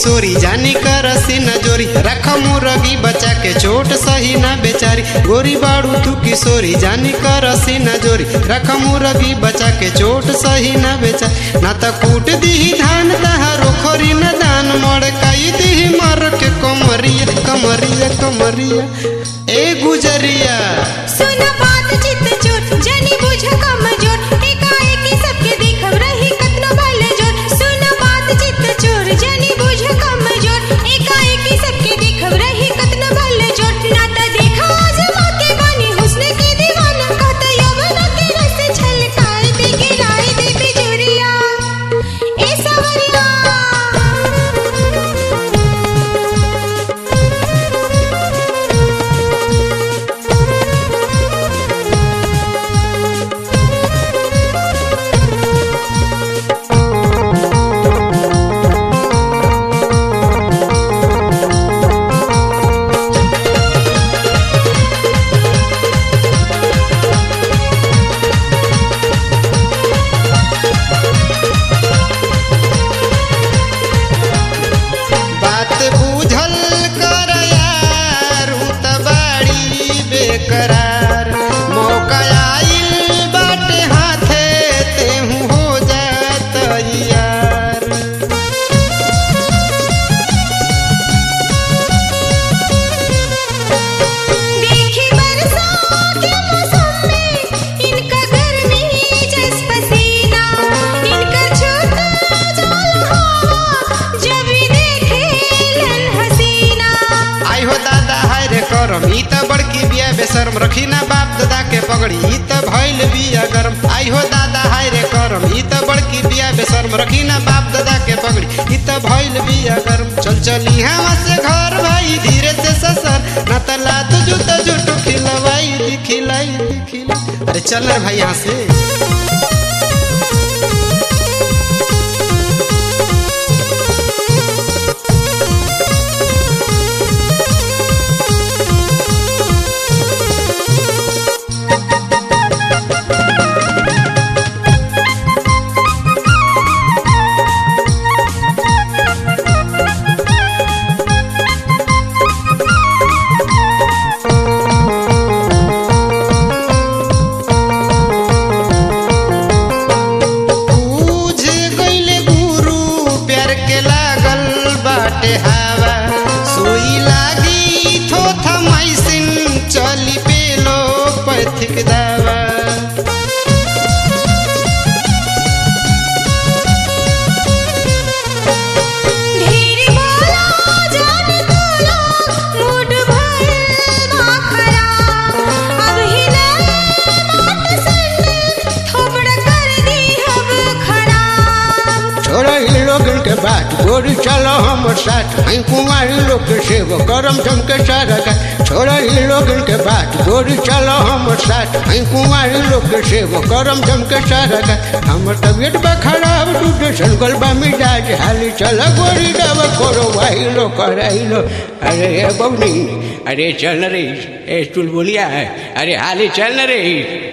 किशोरी जानी कर न जोरी रख मुरगी बचा के चोट सही न बेचारी गोरी बाड़ू तू किशोरी जानी कर न जोरी रख मुरगी बचा के चोट सही न बेचा ना त कूट दीही धान तहारो खोरी न दान मड़काई दीही मर के कमरिया कमरिया कमरिया ए गुजरिया सुन बात चित चोट जनी बुझ कमजोर एकाएकी सबके देखब रही कतनो बल जोर सुन बात चित चोर जनी बुझ कमजोर एकाएकी सबके देखब रही कतनो बल जोर ना त देखा आजमा के बानी हुस्न के दीवाना कहत यवन के रस छलकाए दे गिराए दे बिजुरिया ए सवरिया बात बुझल कर यार हूँ त बाड़ी बेकरार मौका आइल बाटे हाथे तेहू हो जात यार देखी बरसा के मौसम में इनका गर्मी जस पसीना इनका छूता जाल हवा जब भी देखे लन हसीना आई हो दादा हाय रे करम ई त बड़की बिया बेशरम रखी ना बाप दादा के पगड़ी ई त भइल बिया गरम आई हो दादा हाय रे करम ई त बड़की बिया बेशरम रखी ना बाप दादा के पगड़ी ई त भइल बिया गरम चल चली हवा से घर भाई धीरे से ससर ना त लात जुत जुट खिलवाई दी खिलाई दी खिलाई अरे चल रे भाई यहाँ से बूझ गइले गुरु प्यार के लागल बाटे हवा सुई लागी थो थमाइसिन चली पेलो पैथिक दावा ढेर बोला जान बोला मूड भर माखरा अब ही ना बात सुन थोबड़ कर दी अब खराब छोड़ा इन लोगन के बात गोरी चलो हम साथ हैं कुमारी लोग के सेव करम जम के सारा का छोड़ा इन लोगन के बात गोरी चलो हम साथ हैं कुमारी लोग के सेव करम जम के सारा का हमर तबियत बा खराब दूध संगल बा मिजाज हाली चल गोरी दवा करो वाही लो कराई लो अरे ए बबनी अरे चल रे ए चुलबुलिया अरे हाली चल रे